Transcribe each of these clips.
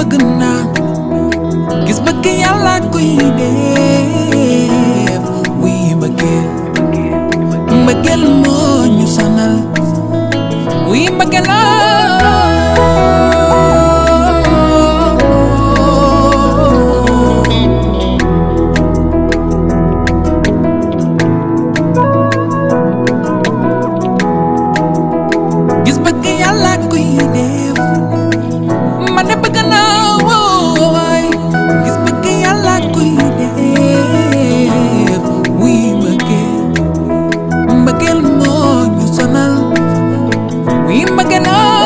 bëgg naa gis bëgg yàlla koy def wuy mbëggeel mbëggeel moo ñu sonal wuy mbëggeel gis bëgg yàlla koy def man de bëgg naa wooy gis bëgg yàlla koy def wuy mbëggeel mbëggeel moo ñu sonal wuy mbëggeel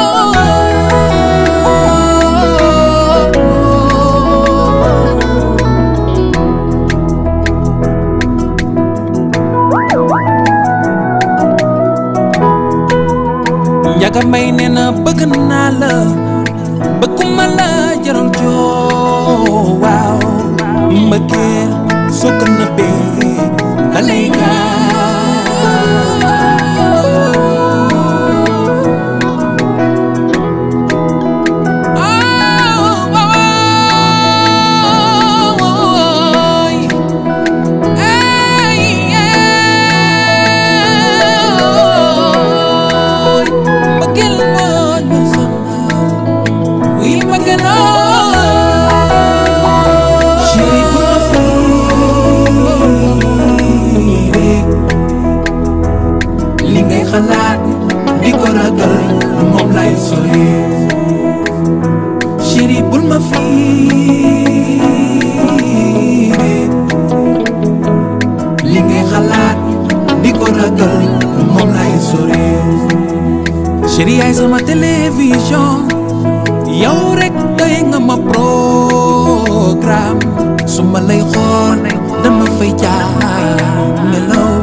njaga may nee na bëgg naa la bëgguma la jaral joo waaw mbëggeel soo ko nëbbee da lay mbëggeel moo ñu sonal wuy mbëggeel chéri bu ma fiire li ngay xalaat di ko ragal moom lay sori chéri bul ma fiire li ngay xalaat di ko ragal moom lay sori chéri yaay sama télévision yow rek doy nga ma programme su ma lay xool dama fay jaar nelaw